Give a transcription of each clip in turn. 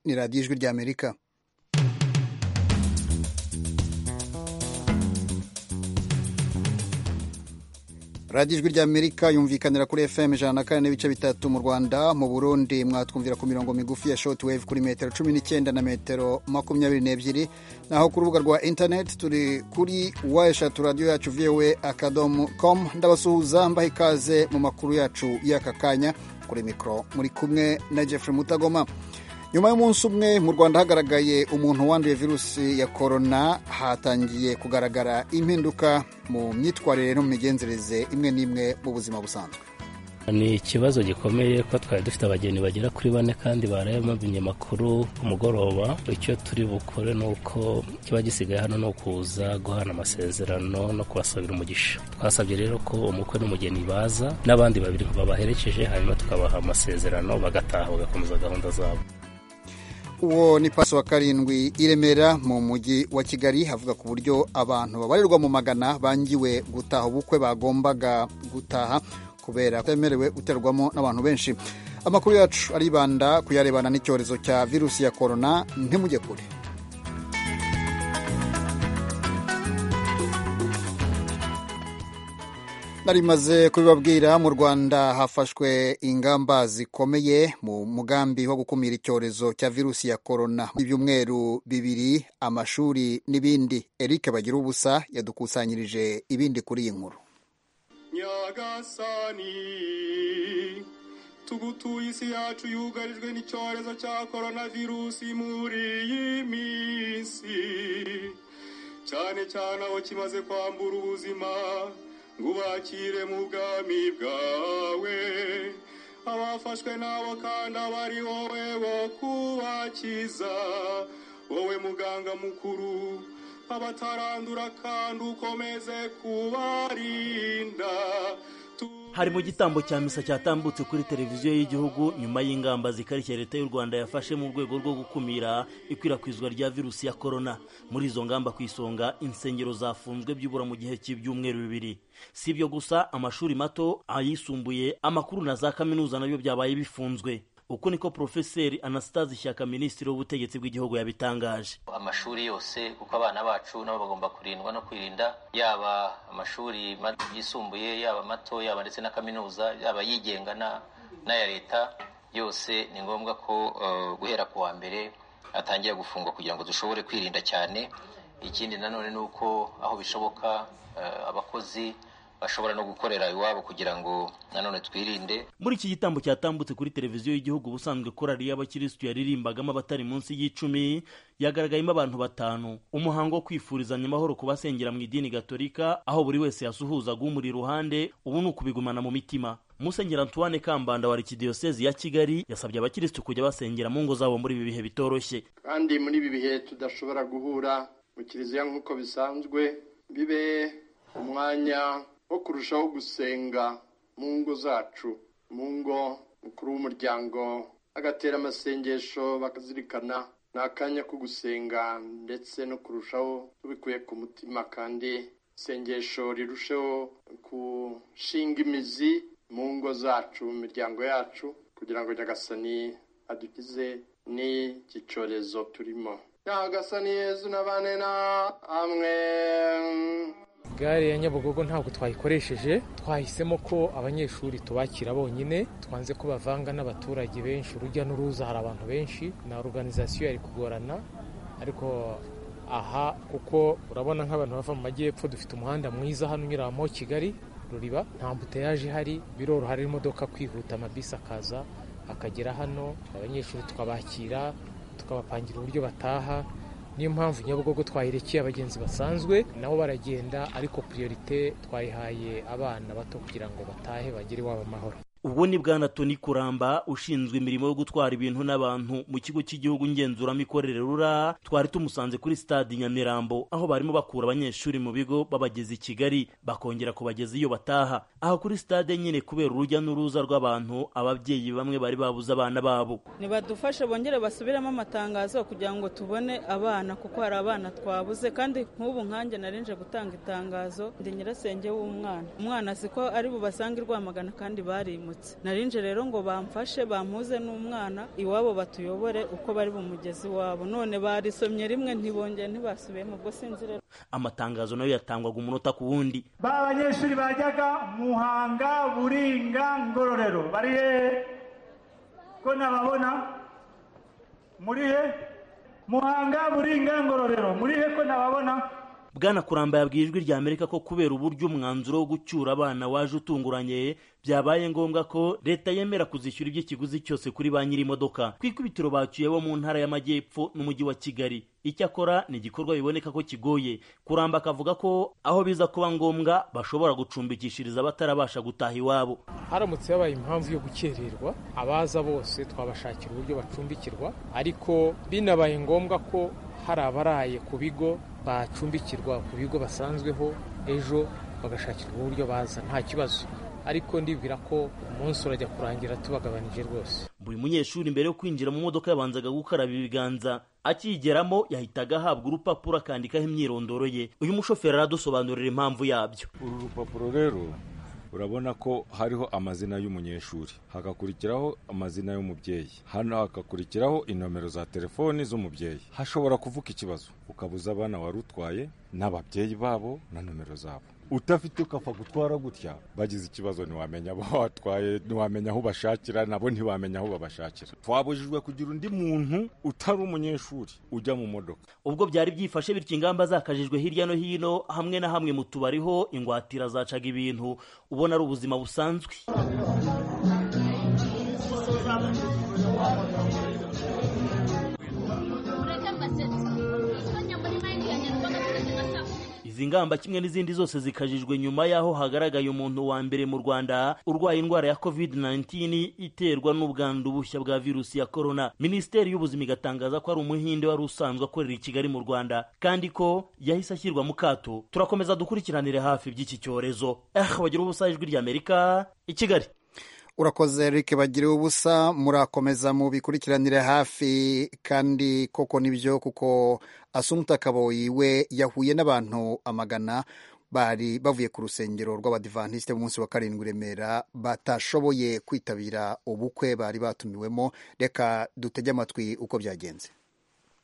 ni radiyo ijwi ry'amerika radiyo ijwi ry'amerika yumvikanira kuri fm ijana na kane n'ibice bitatu mu rwanda mu burundi mwatwumvira ku mirongo migufi ya shoti wave kuri metero cumi n'icyenda na metero makumyabiri n'ebyiri naho ku rubuga rwa interineti turi kuri wa eshatu radiyo yacu voa akadomo komu ndabasuhuza mbaha ikaze mu makuru yacu y'aka kanya kuri mikoro muri kumwe na jeffrey mutagoma nyuma y'umunsi umwe mu rwanda hagaragaye umuntu wanduye virusi ya korona hatangiye kugaragara impinduka mu myitwarire no mu migenzereze imwe n'imwe mu buzima busanzwe ni ikibazo gikomeye kuko twari dufite abagenzi bagera kuri bane kandi barayamabinye makuru ku mugoroba icyo turi bukore ni uko kiba gisigaye hano ni ukuza guhana amasezerano no kubasabira umugisha twasabye rero ko umukwe n'umugeni baza n'abandi babiri babaherekeje hanyuma tukabaha amasezerano bagataha bagakomeza gahunda zabo uwo ni paso wa karindwi i remera mu mujyi wa kigali havuga ku buryo abantu babarirwa mu magana bangiwe gutaha ubukwe bagombaga gutaha kubera kutemerewe guterwamo n'abantu benshi amakuru yacu aribanda ku yarebana n'icyorezo cya virusi ya korona ntimujye kure nari maze kubibabwira mu rwanda hafashwe ingamba zikomeye mu mugambi wo gukumira icyorezo cya virusi ya korona ibyumweru bibiri amashuri n'ibindi eric bagira ubusa yadukusanyirije ibindi kuri iyi nkuru nyagasani tugutuye isi yacu yugarijwe n'icyorezo cya korona virusi muri iyi minsi cyane cyane aho kimaze kwambura ubuzima ngubakire mu bwami bwawe abafashwe n'abo kandi aba ari wowe wo kubakiza wowe muganga mukuru abatarandura kandi ukomeze kubarinda hari mu gitambo cya misa cyatambutse kuri televiziyo y'igihugu nyuma y'ingamba zikarishya leta y'u rwanda yafashe mu rwego rwo gukumira ikwirakwizwa rya virusi ya korona muri izo ngamba ku isonga insengero zafunzwe byibura mu gihe cy'ibyumweru bibiri si ibyo gusa amashuri mato ayisumbuye amakuru na za kaminuza nabyo byabaye bifunzwe uko niko porofeseri anastase ishyaka minisitiri w'ubutegetsi bw'igihugu yabitangaje amashuri yose kuko abana bacu nabo bagomba kurindwa no kwirinda yaba amashuri yisumbuye yaba mato yaba ndetse na kaminuza yaba yigenga n'aya leta yose ni ngombwa ko guhera ku wa mbere atangira gufungwa kugira ngo dushobore kwirinda cyane ikindi nanone ni uko aho bishoboka abakozi bashobora no gukorera iwabo kugira ngo nanone twirinde muri iki gitambo cyatambutse kuri televiziyo y'igihugu ubusanzwe korari y'abakirisitu yaririmbagamo abatari munsi y'icumi yagaragayemo abantu batanu umuhango wo kwifurizanya amahoro ku basengera mu idini gatolika aho buri wese yasuhuzaga umuri iruhande ubu ni ukubigumana mu mitima Musenyeri Antoine Kambanda wa Arikidiyosezi ya Kigali yasabye abakirisitu kujya basengera mu ngo zabo muri ibi bihe bitoroshye kandi muri ibi bihe tudashobora guhura mu kiliziya nk'uko bisanzwe bibe umwanya wo kurushaho gusenga mu ngo zacu mu ngo mukuru w'umuryango agatera amasengesho bakazirikana ni akanya ko gusenga ndetse no kurushaho tubikuye ku mutima kandi isengesho rirusheho gushinga imizi mu ngo zacu mu miryango yacu kugira ngo nyagasani adukize n'iki cyorezo turimo nyagasani yezu na bane na amwe gare ya nyabugogo ntabwo twayikoresheje twahisemo ko abanyeshuri tubakira bonyine twanze ko bavanga n'abaturage benshi urujya n'uruza hari abantu benshi na oruganizasiyo yari kugorana ariko aha kuko urabona nk'abantu bava mu majyepfo dufite umuhanda mwiza hano unyuramo kigali ruriba nta mbuteyaje ihari biroroha hari imodoka kwihuta amabisi akaza akagera hano abanyeshuri tukabakira tukabapangira uburyo bataha niyo mpamvu nyabugogo twayirekeye abagenzi basanzwe nabo baragenda ariko priorite twayihaye abana bato kugira ngo batahe bagere iwabo amahoro ubwo ni bwana toni kuramba ushinzwe imirimo yo gutwara ibintu n'abantu mu kigo cy'igihugu ngenzuramikorere rura twari tumusanze kuri stade nyamirambo aho barimo bakura abanyeshuri mu bigo babageza i kigali bakongera kubageza iyo bataha aha kuri stade nyine kubera urujya n'uruza rw'abantu ababyeyi bamwe bari babuze abana babo ntibadufashe bongere basubiremo amatangazo kugira ngo tubone abana kuko hari abana twabuze kandi nk'ubu nkanjye narinje gutanga itangazo ndi nyirasenge w'umwana umwana azi ko ari bubasanga i rwamagana kandi barimutse bagarutse narinje rero ngo bamfashe bampuze n'umwana iwabo batuyobore uko bari bumugezi iwabo none barisomye rimwe ntibongeye ntibasubiyemo ubwo sinzi rero amatangazo nayo yatangwaga umunota ku wundi ba banyeshuri bajyaga muhanga buringa ngororero bari hehe ko nababona muri he muhanga buringa ngororero muri he ko nababona bwana kuramba yabwiye ijwi rya amerika ko kubera uburyo umwanzuro wo gucyura abana waje utunguranye byabaye ngombwa ko leta yemera kuzishyura iby'ikiguzi cyose kuri ba nyir'imodoka ku ikubitiro bacyuye bo mu ntara y'amajyepfo n'umujyi wa kigali icyakora ni igikorwa biboneka ko kigoye kuramba akavuga ko aho biza kuba ngombwa bashobora gucumbikishiriza abatarabasha gutaha iwabo haramutse habaye impamvu yo gukererwa abaza bose twabashakira uburyo bacumbikirwa ariko binabaye ngombwa ko hari abaraye ku bigo bacumbikirwa ku bigo basanzweho ejo bagashakirwa uburyo baza nta kibazo ariko ndibwira ko umunsi urajya kurangira tubagabanije rwose buri munyeshuri mbere yo kwinjira mu modoka yabanzaga gukaraba ibiganza akiyigeramo yahitaga ahabwa urupapuro akandikaho imyirondoro ye uyu mushoferi aradusobanurira impamvu yabyo uru rupapuro rero urabona ko hariho amazina y'umunyeshuri hagakurikiraho amazina y'umubyeyi hano hagakurikiraho inomero za telefoni z'umubyeyi hashobora kuvuka ikibazo ukabuza abana wari utwaye n'ababyeyi babo na nomero zabo utafite ukapfa gutwara gutya bagize ikibazo ntiwamenya abo watwaye ntiwamenya aho ubashakira nabo ntiwamenya aho babashakira twabujijwe kugira undi muntu utari umunyeshuri ujya mu modoka ubwo byari byifashe bityo ingamba zakajijwe hirya no hino hamwe na hamwe mu tubari ho ingwatira zacaga ibintu ubona ari ubuzima busanzwe izi ngamba kimwe n'izindi zose zikajijwe nyuma y'aho hagaragaye umuntu wa mbere mu rwanda urwaye indwara ya covid-19 iterwa n'ubwandu bushya bwa virusi ya korona minisiteri y'ubuzima igatangaza ko ari umuhinde wari usanzwe akorera i kigali mu rwanda kandi ko yahise ashyirwa mu kato turakomeza dukurikiranire hafi by'iki cyorezo eh bagira ubusa ijwi ry'amerika i kigali urakoze Eric bagiriwe ubusa murakomeza mubikurikiranire hafi kandi koko nibyo kuko Asumta Kaboyi we yahuye n'abantu amagana bari bavuye ku rusengero rw'abadivantisite b'umunsi wa karindwi remera batashoboye kwitabira ubukwe bari batumiwemo reka dutege amatwi uko byagenze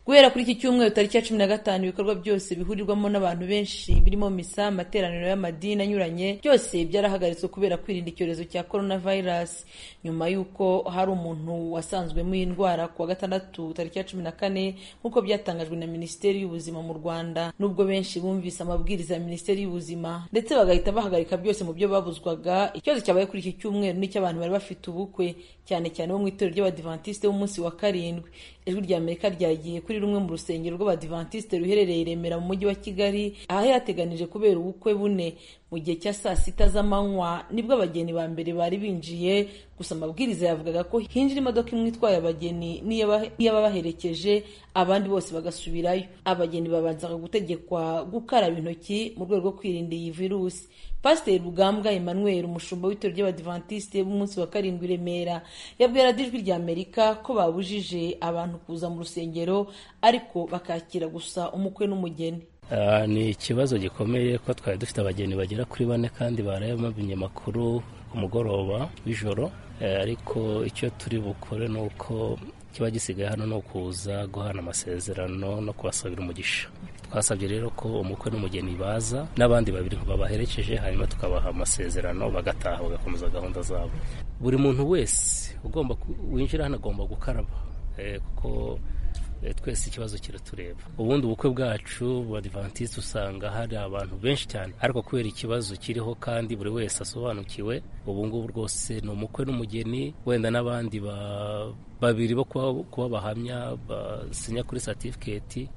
guhera kuri iki cyumweru tariki ya cumi na gatanu ibikorwa byose bihurirwamo n'abantu benshi birimo misa amateraniro y'amadini anyuranye byose byarahagaritswe kubera kwirinda icyorezo cya coronavirus nyuma y'uko hari umuntu wasanzwemo iyi ndwara ku wa gatandatu tariki ya cumi na kane nk'uko byatangajwe na minisiteri y'ubuzima mu rwanda nubwo benshi bumvise amabwiriza ya minisiteri y'ubuzima ndetse bagahita bahagarika byose mu byo babuzwaga ikibazo cyabaye kuri iki cyumweru n'icy'abantu bari bafite ubukwe cyane cyane bo mu itorero ry'abadivantisite b'umunsi wa karindwi ijwi rya amerika ryagiye kuri rumwe mu rusengero rw'abadivantisite ruherereye i remera mu mujyi wa kigali aha yateganije kubera ubukwe bune mu gihe cya saa sita z'amanywa nibwo abageni ba mbere bari binjiye gusa amabwiriza yavugaga ko hinjira imodoka imwe itwaye abageni n'iy'ababaherekeje abandi bose bagasubirayo abageni babanzaga gutegekwa gukaraba intoki mu rwego rwo kwirinda iyi virusi pasiteri rugambwa emmanuel umushumba w'itorero ry'abadivantisite b'umunsi wa karindwi i remera yabwira ijwi rya amerika ko babujije abantu kuza mu rusengero ariko bakakira gusa umukwe n'umugeni ni ikibazo gikomeye ko twari dufite abageni bagera kuri bane kandi baraye bamenya amakuru ku mugoroba w'ijoro ariko icyo turi bukore ni uko kiba gisigaye hano ni ukuza guhana amasezerano no kubasabira umugisha twasabye rero ko umukwe n'umugeni baza n'abandi babiri babaherekeje hanyuma tukabaha amasezerano bagataha bagakomeza gahunda zabo buri muntu wese ugomba winjira hano agomba gukaraba kuko twese ikibazo kiratureba ubundi ubukwe bwacu badivantisite usanga hari abantu benshi cyane ariko kubera ikibazo kiriho kandi buri wese asobanukiwe ubu ngubu rwose ni umukwe n'umugeni wenda n'abandi babiri bo kuba bahamya basinya kuri satifiketi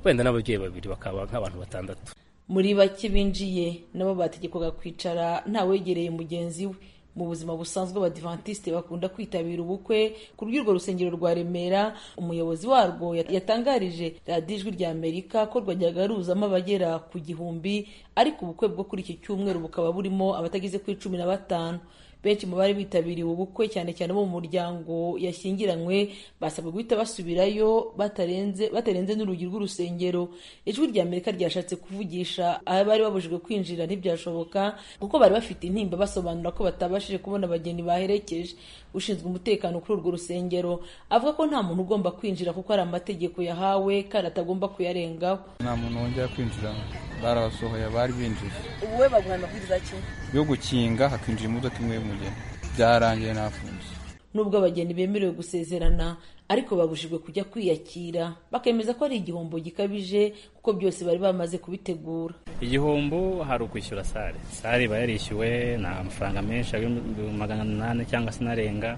wenda n'ababyeyi babiri bakaba nk'abantu batandatu muri bake binjiye nabo bategekwaga kwicara ntawegereye mugenzi we mu buzima busanzwe abadivantisite bakunda kwitabira ubukwe ku rw'urwo rusengero rwa remera umuyobozi warwo yatangarije radiyo ijwi rya amerika ko rwajyaga ruzamo abagera ku gihumbi ariko ubukwe bwo kuri iki cyumweru bukaba burimo abatagize kuri cumi na batanu benshi mu bari bitabiriye ubukwe cyane cyane bo mu muryango yashyingiranywe basabwe guhita basubirayo batarenze batarenze n'urugi rw'urusengero ijwi rya amerika ryashatse kuvugisha abari babujijwe kwinjira ntibyashoboka kuko bari bafite intimba basobanura ko batabashije kubona abageni baherekeje ushinzwe umutekano kuri urwo rusengero avuga ko nta muntu ugomba kwinjira kuko hari amategeko yahawe kandi atagomba kuyarengaho nta muntu wongera kwinjira barabasohoye bari binjije ubu we baguha amabwiriza ki yo gukinga hakinjira imodoka imwe y'umugeni byarangiye nafunze nubwo abageni bemerewe gusezerana ariko babujijwe kujya kwiyakira bakemeza ko ari igihombo gikabije kuko byose bari bamaze kubitegura igihombo hari ukwishyura sare sare iba yarishyuwe ni amafaranga menshi magana inani cyangwa se inarenga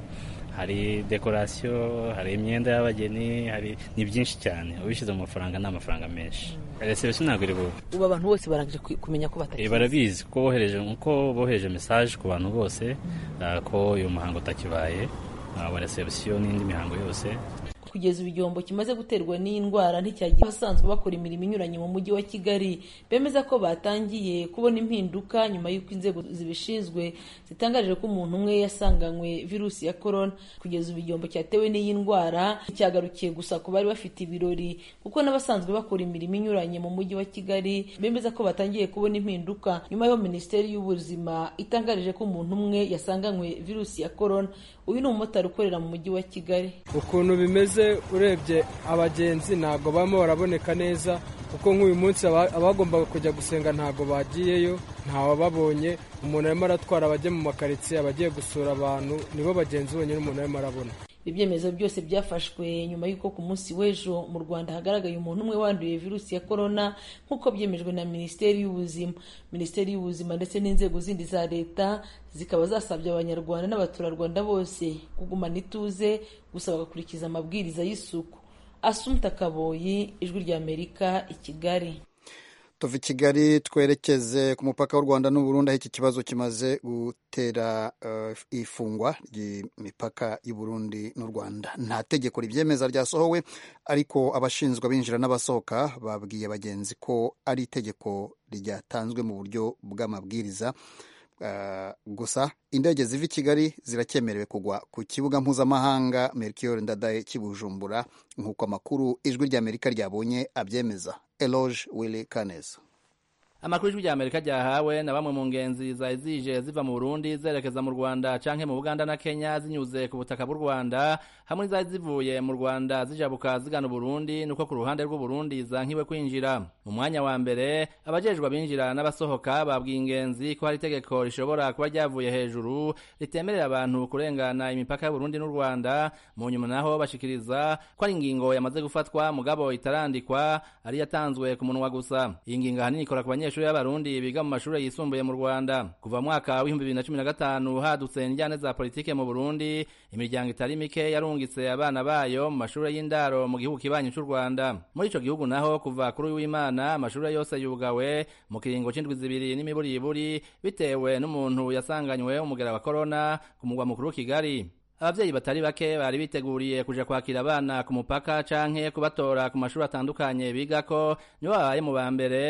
hari dekorasiyo hari imyenda y'abageni hari ni byinshi cyane ubishyize mu mafaranga ni amafaranga menshi reserivisiyo ntabwo iri bube ubu abantu bose barangije kumenya ko batakizi barabizi ko bohereje ko bohereje mesaje ku bantu bose ko uyu muhango utakibaye wa reserivisiyo n'indi mihango yose kugeza ubu igihombo kimaze guterwa n'iyi ndwara nticyagiye abasanzwe bakora imirimo inyuranye mu mujyi wa kigali bemeza ko batangiye kubona impinduka nyuma y'uko inzego zibishinzwe zitangaje ko umuntu umwe yasanganywe virusi ya korona kugeza ubu igihombo cyatewe n'iyi ndwara nticyagarukiye gusa ku bari bafite ibirori kuko n'abasanzwe bakora imirimo inyuranye mu mujyi wa kigali bemeza ko batangiye kubona impinduka nyuma y'aho minisiteri y'ubuzima itangarije ko umuntu umwe yasanganywe virusi ya korona uyu ni umumotari ukorera mu mujyi wa kigali ukuntu bimeze urebye abagenzi ntabwo bamo baraboneka neza kuko nk'uyu munsi abagombaga kujya gusenga ntabwo bagiyeyo ntawababonye umuntu arimo aratwara abajya mu makaritsiye abagiye gusura abantu nibo bagenzi bonyine umuntu arimo arabona ibyemezo byose byafashwe nyuma y'uko ku munsi w'ejo mu rwanda hagaragaye umuntu umwe wanduye virusi ya korona nk'uko byemejwe na minisiteri y'ubuzima minisiteri y'ubuzima ndetse n'inzego zindi za leta zikaba zasabye abanyarwanda n'abaturarwanda bose kugumana ituze gusa bagakurikiza amabwiriza y'isuku asumta kaboyi ijwi rya amerika i kigali tuva i kigali twerekeze ku mupaka w'u rwanda n'uburundi aho iki kibazo kimaze gutera ifungwa ry'imipaka y'uburundi n'u rwanda nta tegeko ribyemeza ryasohowe ariko abashinzwe abinjira n'abasohoka babwiye bagenzi ko ari itegeko ryatanzwe mu buryo bw'amabwiriza gusa indege ziva i kigali ziracyemerewe kugwa ku kibuga mpuzamahanga merikiyori ndadaye kibujumbura nk'uko amakuru ijwi ry'amerika ryabonye abyemeza eloge wili kaneza amakuru y'ijwi ry'amerika ryahawe na bamwe mu ngenzi zari zije ziva mu burundi zerekeza mu rwanda canke mu buganda na kenya zinyuze ku butaka bw'u rwanda hamwe n'izari zivuye mu rwanda zijabuka zigana uburundi nuko ku ruhande rw'uburundi zankiwe kwinjira mu mwanya wa mbere abajejwe abinjira n'abasohoka babwiye ingenzi ko hari itegeko rishobora kuba ryavuye hejuru ritemerera abantu kurengana imipaka y'uburundi n'u rwanda mu nyuma naho bashikiriza ko ari ingingo yamaze gufatwa mugabo itarandikwa ari yatanzwe ku munwa gusa iyi ngingo ahanini ikora ku banyeshuri abanyeshuri b'abarundi biga mu mashuri yisumbuye mu rwanda kuva mwaka w'ibihumbi bibiri na cumi na gatanu hadutse injyane za politike mu burundi imiryango itari mike yarungitse abana bayo mu mashuri y'indaro mu gihugu kibanyi cy'u rwanda muri ico gihugu naho kuva kuri w'imana amashuri yose yugawe mu kiringo c'indwi zibiri n'imiburiburi bitewe n'umuntu yasanganywe umugera wa korona ku mugwa mukuru kigali ababyeyi batari bake bari biteguriye kuja kwakira abana ku mupaka canke kubatora ku mashuri atandukanye bigako nibo babaye mu ba mbere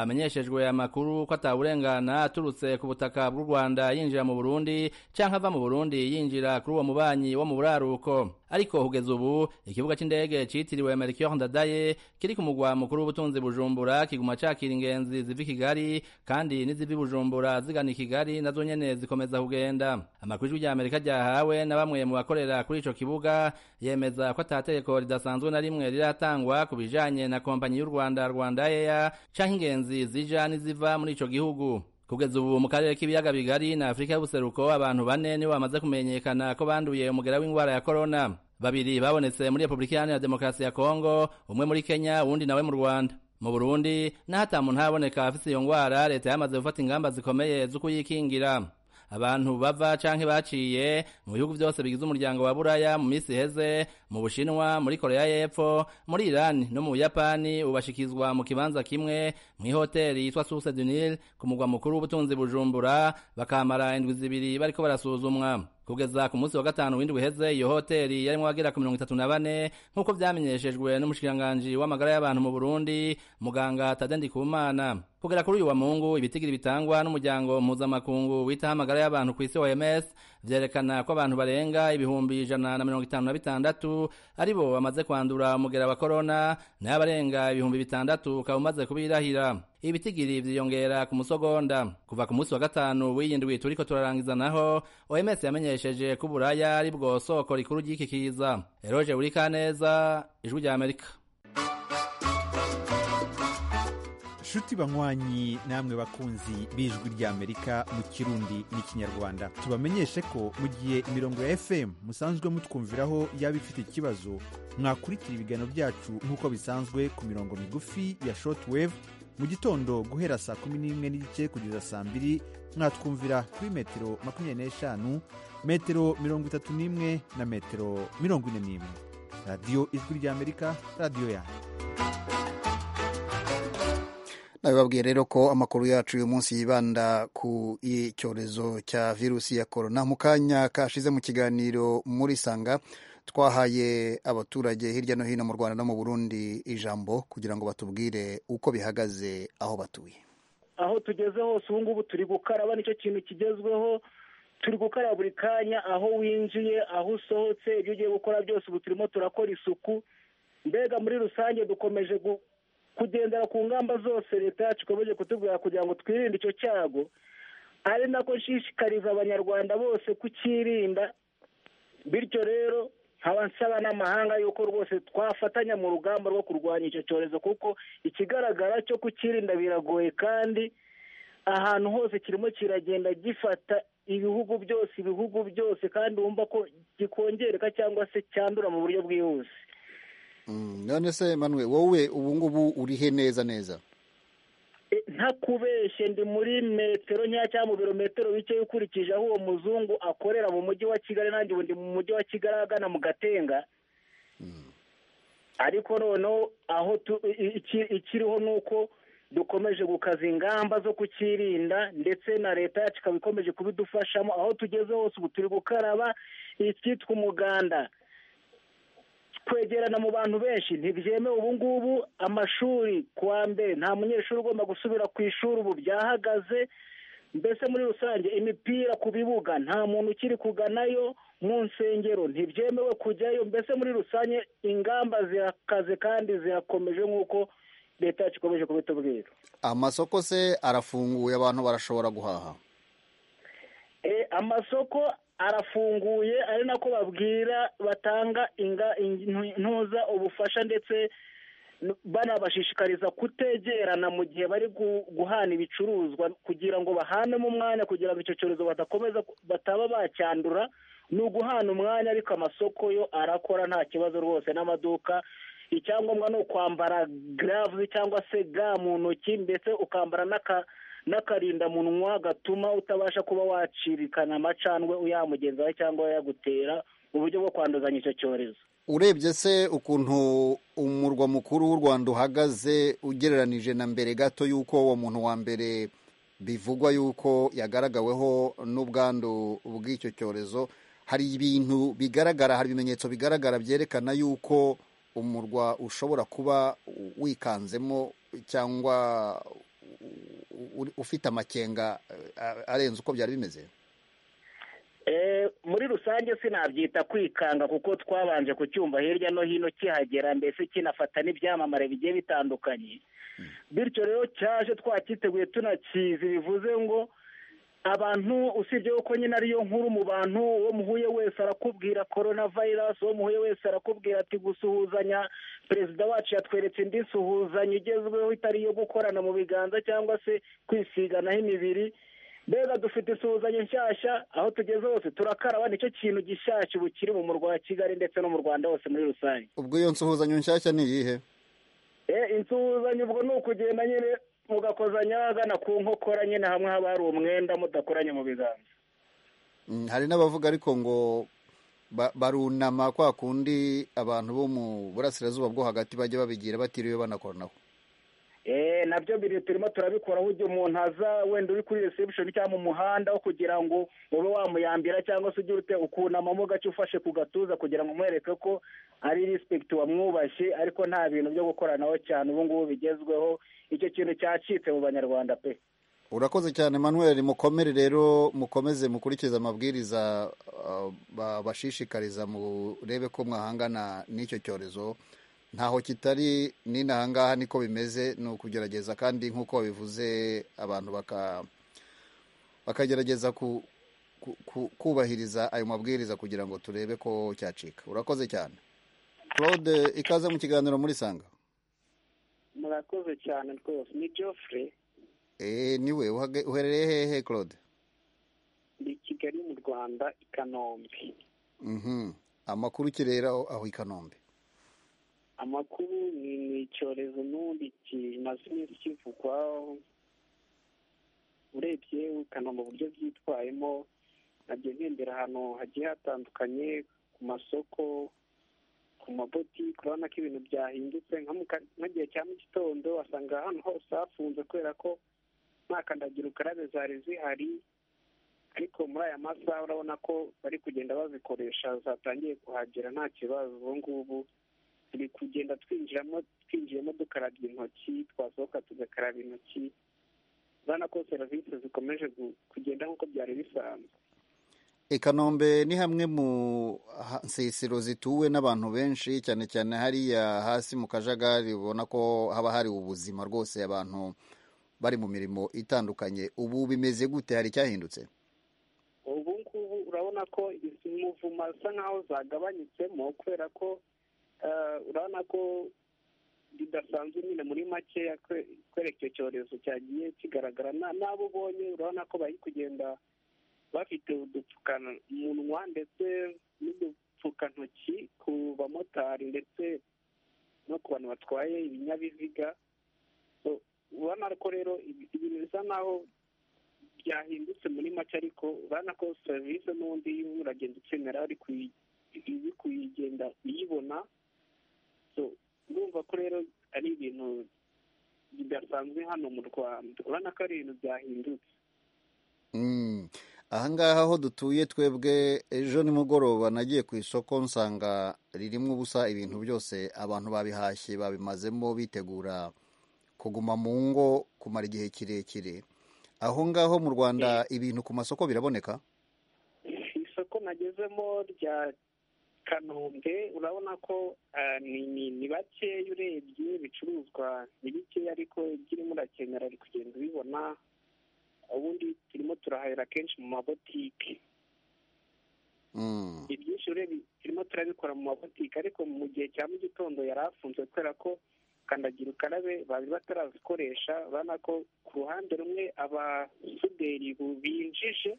bamenyeshejwe amakuru ko atawurengana aturutse ku butaka bw'u rwanda yinjira mu burundi canke ava mu burundi yinjira kuri uwo mubanyi wo mu buraruko ariko kugeza ubu ikibuga cy'indege cyitiriwe merikiyore ndadaye kiri ku mugwa mukuru w'ubutunzi bujumbura kiguma cakira ingenzi ziva i kigali kandi n'iziva i bujumbura zigana i kigali nazo nyene zikomeza kugenda amakuru y'ijwi rya amerika ryahawe na bamwe mu bakorera kuri ico kibuga yemeza ko atategeko ridasanzwe na rimwe riratangwa ku bijanye na kompanyi y'u rwanda rwanda eya canke ingenzi zija n'iziva muri ico gihugu kugeza ubu mu karere k'ibiyaga bigari na afurika y'ubuseruko abantu bane nibo bamaze kumenyekana ko banduye umugera w'indwara ya korona babiri babonetse muri repubulika iharanira demokarasi ya kongo umwe muri kenya uwundi nawe mu rwanda mu burundi naho atamuntu haboneka afite iyo ndwara leta yamaze gufata ingamba zikomeye zo kuyikingira abantu bava canke baciye mu bihugu byose bigize umuryango wa buraya mu minsi iheze mu bushinwa muri koreya y'epfo muri irani no mu buyapani ubashikizwa mu kibanza kimwe mu ihoteli yitwa source du nil ku mugwa mukuru w'ubutunzi bujumbura bakamara indwi zibiri bariko barasuzumwa kugeza ku munsi wa gatanu w'indwi uheze iyo hoteli yarimo abagera ku mirongo itatu na bane nk'uko byamenyeshejwe n'umushikiranganji w'amagara y'abantu mu burundi muganga tade ndikumana kugera kuri uyu wa mungu ibitigiri bitangwa n'umuryango mpuzamakungu witaho amagara y'abantu ku isi oms vyerekana ko abantu barenga ibihumbi ijana na mirongo itanu na bitandatu ari bo bamaze kwandura umugera wa korona nayo abarenga ibihumbi bitandatu ukaba umaze kubirahira ibitigiri vyiyongera ku musogonda kuva ku munsi wa gatanu w'iyindwi turiko turarangiza naho oms yamenyesheje ko uburaya ari bwo soko rikuru ry'iki kiza eroje wurikaneza ijwi rya amerika nshuti banywanyi namwe bakunzi b'ijwi ry'amerika mu kirundi n'ikinyarwanda tubamenyeshe ko mu gihe imirongo ya fm musanzwe mutwumviraho yaba ifite ikibazo mwakurikira ibiganiro byacu nk'uko bisanzwe ku mirongo migufi ya shortwave mu gitondo guhera saa kumi n'imwe n'igice kugeza saa mbiri mwatwumvira kuri metero makumyabiri n'eshanu metero mirongo itatu n'imwe na metero mirongo ine n'imwe radiyo ijwi ry'amerika radiyo yanyu nabibabwiye rero ko amakuru yacu uyu munsi yibanda ku icyorezo cya virusi ya korona mu kanya kashize mu kiganiro muri sanga twahaye abaturage hirya no hino mu rwanda no mu burundi ijambo kugira ngo batubwire uko bihagaze aho batuye aho tugeze hose ubu ngubu turi gukaraba nicyo kintu kigezweho turi gukaraba buri kanya aho winjiye aho usohotse ibyo ugiye gukora byose ubu turimo turakora isuku mbega muri rusange dukomeje kugendera ku ngamba zose leta yacu ikomeje kutubwira kugira ngo twirinde icyo cyago ari nako nshishikariza abanyarwanda bose kucyirinda bityo rero nkaba nsaba n'amahanga yuko rwose twafatanya mu rugamba rwo kurwanya icyo cyorezo kuko ikigaragara cyo kucyirinda biragoye kandi ahantu hose kirimo kiragenda gifata ibihugu byose ibihugu byose kandi wumva ko gikongereka cyangwa se cyandura mu buryo bwihuse none se manuwe wowe ubu ngubu urihe neza neza ntakubeshye ndi muri metero nkeya cyangwa mu birometero bike ukurikije aho uwo muzungu akorera mu mujyi wa kigali nanjye ubu ndi mu mujyi wa kigali agana mu gatenga ariko noneho aho ikiriho ni uko dukomeje gukaza ingamba zo kukirinda ndetse na leta yacu ikaba ikomeje kubidufashamo aho tugeze hose ubu turi gukaraba icyitwa umuganda kwegerana mu bantu benshi ntibyemewe ubu ngubu amashuri kuwa mbere nta munyeshuri ugomba gusubira ku ishuri ubu byahagaze mbese muri rusange imipira ku bibuga nta muntu ukiri kuganayo mu nsengero ntibyemewe kujyayo mbese muri rusange ingamba zirakaze kandi zirakomeje nk'uko leta yacu ikomeje kubitubwira amasoko se arafunguye abantu barashobora guhaha amasoko arafunguye ari nako babwira batanga intuza ubufasha ndetse banabashishikariza kutegerana mu gihe bari guhana ibicuruzwa kugira ngo bahanemo umwanya kugira ngo icyo cyorezo badakomeza bataba bacyandura ni uguhana umwanya ariko amasoko yo arakora nta kibazo rwose n'amaduka icyangombwa ni ukwambara garavu cyangwa se ga mu ntoki ndetse ukambara n'aka n'akarindamunwa gatuma utabasha kuba wacirikana amacandwe uyamugenzaho cyangwa yagutera mu buryo bwo kwanduzanya icyo cyorezo urebye se ukuntu umurwa mukuru w'u rwanda uhagaze ugereranije na mbere gato y'uko uwo muntu wa mbere bivugwa y'uko yagaragaweho n'ubwandu bw'icyo cyorezo hari ibintu bigaragara hari ibimenyetso bigaragara byerekana y'uko umurwa ushobora kuba wikanzemo cyangwa ufite amakenga arenze uko byari bimeze muri rusange sinabyita kwikanga kuko twabanje kucyumva hirya no hino kihagera mbese kinafata n'ibyamamare bigiye bitandukanye bityo rero cyaje twakiteguye tunakizi bivuze ngo abantu usibye ko nyine ariyo nkuru mu bantu uwo muhuye wese arakubwira korona vayirasi uwo muhuye wese arakubwira ati gusuhuzanya perezida wacu yatweretse indi suhuzanya igezweho itari iyo gukorana mu biganza cyangwa se kwisiganaho imibiri mbega dufite isuhuzanya nshyashya aho tugeze hose turakaraba nicyo kintu gishyashya ubu kiri mu murwa wa kigali ndetse no mu rwanda hose muri rusange ubwo iyo nsuhuzanyo nshyashya ni iyihe insuhuzanyo ubwo ni ukugenda nyine mugakozanya agana ku nkokora nyine hamwe haba hari umwenda mudakoranye mu biganza hari n'abavuga ariko ngo barunama kwa kundi abantu bo mu burasirazuba bwo hagati bajya babigira batiriwe banakoranaho nabyo biri turimo turabikora aho igihe umuntu aza wenda uri kuri reception cyangwa mu muhanda wo kugira ngo ube wamuyambira cyangwa se ugire ute ukunamamo gake ufashe ku gatuza kugira ngo umwereke ko ari respect wamwubashye ariko nta bintu byo gukoranaho cyane ubu ngubu bigezweho icyo kintu cyacitse mu banyarwanda pe urakoze cyane manuel mukomere rero mukomeze mukurikize amabwiriza uh, babashishikariza murebe ko mwahangana n'icyo cyorezo ntaho kitari n'inahangaha niko bimeze ni ukugerageza kandi nk'uko babivuze abantu baka bakagerageza ku, ku, ku, kubahiriza ayo mabwiriza kugira ngo turebe ko cyacika urakoze cyane claude ikaze mu kiganiro muri sanga murakoze cyane rwose ni geoffrey Eh, niwe uhage- uherereye hehe claude ni kigali mu rwanda i kanombe Mhm. amakuru ukirera aho aho i kanombe amakuru ni ni icyorezo n'ubundi kimaze iminsi kivugwa urebye ukanoma uburyo byitwayemo nagiye ngendera ahantu hagiye hatandukanye ku masoko ku mabotike urabona ko ibintu byahindutse nka mu ka- nk'igihe cya mu gitondo wasanga ahantu hose hafunze kubera ko nta kandagira ukarabe zari zihari ariko muri aya masaha urabona ko bari kugenda bazikoresha zatangiye kuhagera nta kibazo ubu ngubu turi kugenda twinjiramo twinjiyemo dukarabya intoki twasohoka tugakaraba intoki urabona ko serivisi zikomeje gu- kugenda nk'uko byari bisanzwe i kanombe ni hamwe mu ha- nsisiro zituwe n'abantu benshi cyane cyane hariya hasi mu kajagari ubona ko haba hari ubuzima rwose abantu bari mu mirimo itandukanye ubu bimeze gute hari icyahindutse ubu ngubu urabona ko izi muvuma zisa nkaho zagabanyutsemo kubera ko eh, urabona ko bidasanzwe nyine muri makeya kwe- kwereka icyo cyorezo cyagiye kigaragara Na- n'abo ubonye urabona ko bari kugenda bafite udupfukamunwa ndetse n'udupfukantoki ku bamotari ndetse no ku bantu batwaye ibinyabiziga So, urabona ko rero ibi- ibintu bisa naho byahindutse muri make ariko urabona ko serivisi n'ubundi uragenda ukenera ari kuyi- izi kuyigenda uyibona So, urumva ko rero ari ibintu bidasanzwe hano mu rwanda urabona ko ari ibintu byahindutse Mm. ahangaha aho dutuye twebwe ejo nimugoroba nagiye ku isoko nsanga ririmo ubusa ibintu byose abantu babihashye babimazemo bitegura kuguma mu ngo kumara igihe kirekire aho ngaho mu rwanda ibintu ku masoko biraboneka isoko nagezemo rya kanombe urabona ko ah, ni ni- ni bakeya urebye ibicuruzwa ni bikeya ariko ibyo urimo urakenera uri kugenda ubibona ubundi turimo turahahira kenshi mu mabotike Mm. ibyinshi urebye turimo turabikora mu mabotike ariko mu gihe cya mu gitondo yari afunze kubera ko kandagira ukarabe bari batarazikoresha urabona ko ku ruhande rumwe abasuderi bu- binjije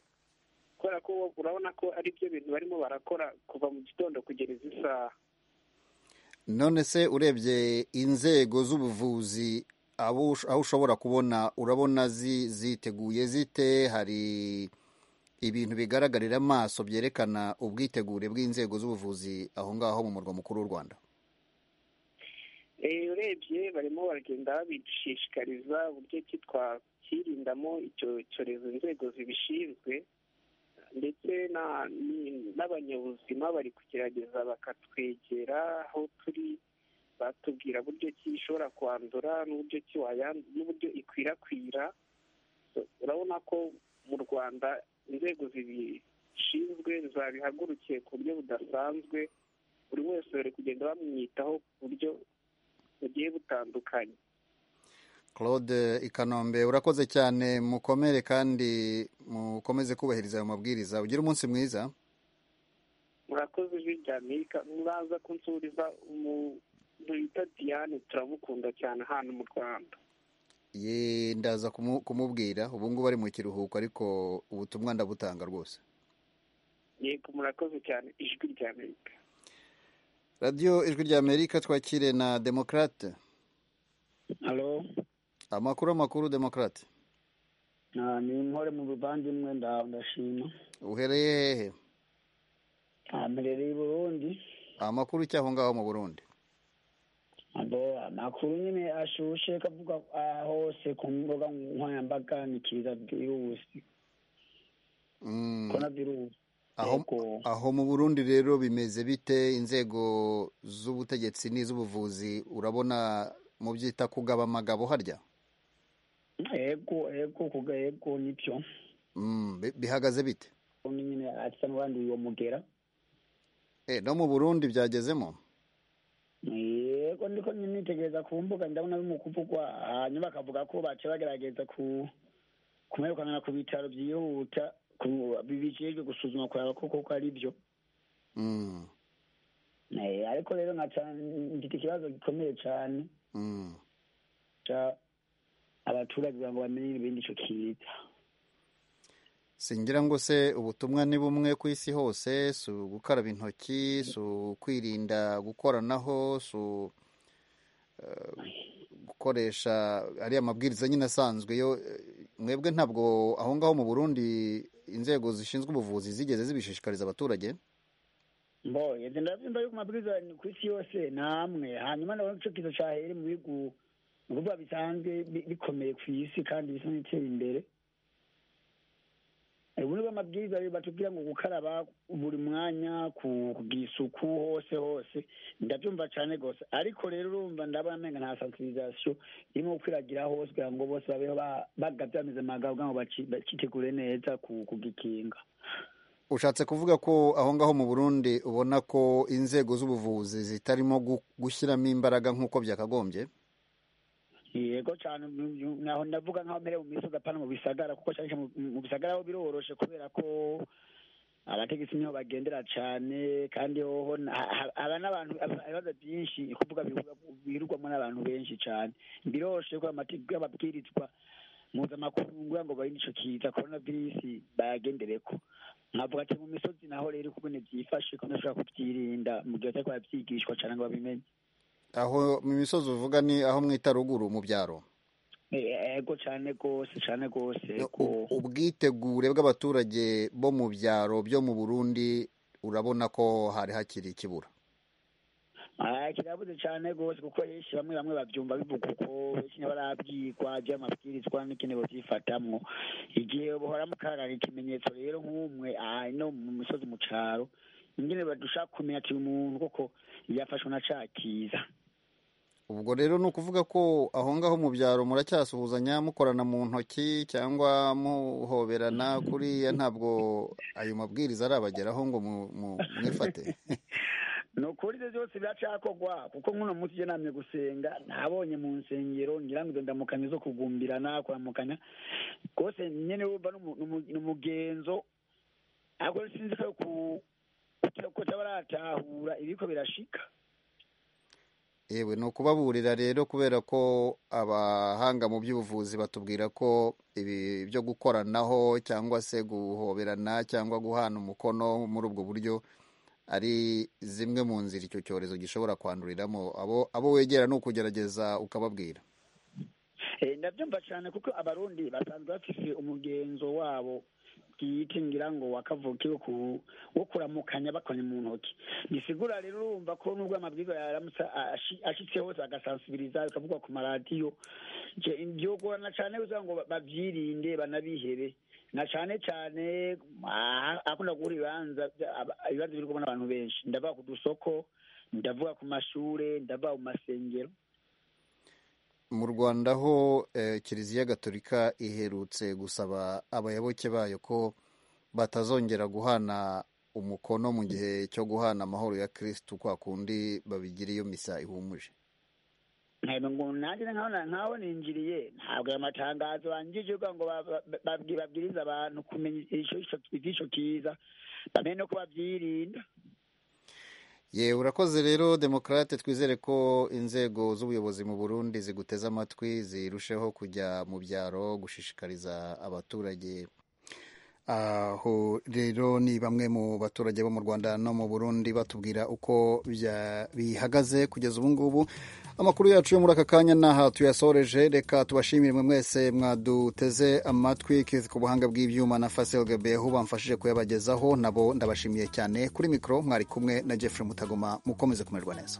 kubera ko urabona ko ari byo bintu barimo barakora kuva mu gitondo kugera izi saha none se urebye inzego z'ubuvuzi abo ush- aho ushobora kubona urabona zi- ziteguye zite hari ibintu bigaragarira amaso byerekana ubwitegure bw'inzego z'ubuvuzi aho ngaho mu murwa mukuru w'u rwanda Eh, urebye barimo baragenda babishishikariza uburyo ki twakwirindamo icyo cyorezo inzego zibishinzwe ndetse na- ni- n'abanyabuzima bari kugerageza bakatwegera aho turi batubwira uburyo ki ishobora kwandura n'uburyo ki wayan- n'uburyo ikwirakwira So, urabona ko mu rwanda inzego zibishinzwe zabihagurukiye ku buryo budasanzwe buri wese bari kugenda bamwitaho ku buryo bugiye butandukanye claude i kanombe urakoze cyane mukomere kandi mukomeze kubahiriza ayo mabwiriza ugire umunsi mwiza murakoze ijwi rya amerika muraza kunsuriza umuntu bita diane turamukunda cyane hano mu rwanda Ye, ndaza kumu- kumubwira ubu ngubu ari mu kiruhuko ariko ubutumwa ndabutanga rwose yego murakoze cyane ijwi rya amerika radiyo ijwi rya amerika twakire na demokarate Halo, amakuru amakuru demokarate na ni nkore mu buvandimwe nda- ndashima uhereye hehe Ah, mperereye i Burundi amakuru cy'aho ngaho mu burundi abo amakuru nyine ashushe kavuga ah, hose ku mbuga nkoranyambaga ni kiza virusi Mm. korona virusi aho aho mu burundi rero bimeze bite inzego z'ubutegetsi n'iz'ubuvuzi urabona mu byita kugaba amagabo harya yego yego kuga yego nibyo Mm, bi- bihagaze bite ubundi nyine asa n'abandi uwo mugera Eh, no mu burundi byagezemo yego ndiko nitegereza ku mbuga ndabona bimwe kuvugwa hanyuma bakavuga ko bace bagerageza ku kumwerekanana ku bitaro byihuta ku- bijejwe gusuzuma kuraba ko koko ari byo Mm, Eh, ariko rero nkaca mfite ikibazo gikomeye cyane mm. ca abaturage kugira ngo bamenye ibindi ico kiza singira ngo se ubutumwa ni bumwe ku isi hose si gukaraba intoki si kwirinda gukoranaho si eh, gukoresha ariya mabwiriza nyine asanzwe yo eh, mwebwe ntabwo aho ngaho mu burundi inzego zishinzwe ubuvuzi zigeze zibishishikariza abaturage mbo yeze ndavyumva yuko amabwiriza ni ku isi yose namwe hanyuma ndabona ico kiza cahere mu bihugu mu bihugu bisanzwe bi- bikomeye ku isi kandi bisa n'ibitera imbere Eh, ubu nibwo amabwiriza rero batubwira ngo gukaraba buri mwanya ku- kugira isuku hose hose ndabyumva cyane rwose ariko rero urumva ndabona amenga nta sensibilisation irimo gukwiragira hose kugira ngo bose babeho ba- bagavye ameze magabo kugira ngo baci- bacitegure neza ku- kugikinga ushatse kuvuga ko aho ngaho mu burundi ubona ko inzego z'ubuvuzi zitarimo gu- gushyiramo imbaraga nk'uko byakagombye yego cyane mu- mu- naho ndavuga nkaho mbere mu misozi apana mu bisagara kuko cyane cyane mu- mu bisagara ho biroroshe kubera ko abategetsi niho bagendera cyane kandi hoho na- ha- ha- haba n'abantu haba- ibibazo byinshi ni kuvuga bihuga- birugwamo n'abantu benshi cyane biroroshe ko amategeko y'ababwirizwa mpuzamakungu kugira ngo barinde ico kiza korona virusi bayagendereko nkavuga ati mu misozi naho rero ukubone byifashe ko bashobora kubyirinda mu gihe batari babyigishwa cyane ngo babimenye aho mu misozi uvuga ni aho mwita ruguru mu byaro Eh, yego cyane rwose cyane rwose yego ubwitegure bw'abaturage bo mu byaro byo mu burundi urabona ko hari hakiri ikibura Ah, kirabuze cyane rwose kuko benshi bamwe bamwe babyumva bivuga uko benshi ntibarabwirwa by'amabwirizwa n'ikenewe byifatamwo igihe bahora mu karara ikimenyetso rero nk'umwe ah, ino mu misozi mu cyaro ingene badushaka kumenya ati uyu muntu koko yafashwe na ca kiza ubwo rero ni ukuvuga ko aho ngaho mu byaro muracyasuhuzanya mukorana mu ntoki cyangwa muhoberana kuriya ntabwo ayo mabwiriza arabageraho ngo mu- mu- mwifate ni ukuri ibyo byose biracakogwa kuko nk'uno munsi iyo namye gusenga nabonye mu nsengero ngira ngo izo ndamukanyo zo kugumbirana kuramukanya rwose nyene wumva n'umu- n'umu- n'umugenzo ariko sinzi ko ku ko tabaratahura ibiko birashika yewe ni ukubaburira rero kubera ko abahanga mu by'ubuvuzi batubwira ko ibi byo gukoranaho cyangwa se guhoberana cyangwa guhana umukono muri ubwo buryo ari zimwe mu nzira icyo cyorezo gishobora kwanduriramo abo abo wegera ni ukugerageza ukababwira Eh, ndabyumva cyane kuko abarundi basanzwe bafise umugenzo wabo bwite ngira ngo wakavuki wo ku- wo kuramukanya bakoranye mu ntoki bisigura rero urumva ko nubwo amabwiriza yaramutse ashi- ashitse hose agasansibiriza bikavugwa ku maradiyo Je, byogorana cyane kugira ngo ba- bavyirinde banabihere na cyane cyane ah, akunda guhura ibibanza vya- aba- ibibanza birimo n'abantu benshi ndavuga ku dusoko ndavuga ku mashure ndavuga mu masengero mu rwanda ho eh, kiliziya gatolika iherutse gusaba abayoboke bayo ko batazongera guhana umukono mu gihe cyo guhana amahoro ya kirisitu kwa kundi babigira iyo misa ihumuje ntabwo ngo nanjye nkaho na- nkaho ninjiriye ntabwo aya matangazo banjije kugira ngo ba- ba- babwi- babwirize abantu kumenya ico- ico- ivy'ico kiza bamenye no ko bavyirinda yewe urakoze rero demokarate twizere ko inzego z'ubuyobozi mu burundi ziguteze amatwi zirusheho kujya mu byaro gushishikariza abaturage aho rero ni bamwe mu baturage bo mu rwanda no mu burundi batubwira uko bya- bihagaze kugeza ubu ngubu amakuru yacu yo muri aka kanya n'aha tuyasoreje reka tubashimire mwe mwese mwaduteze amatwi Keith ku buhanga bw'ibyuma na fasel gabehu bamfashije kuyabagezaho nabo ndabashimiye cyane kuri mikoro mwari kumwe na jeffrey mutagoma mukomeze kumererwa neza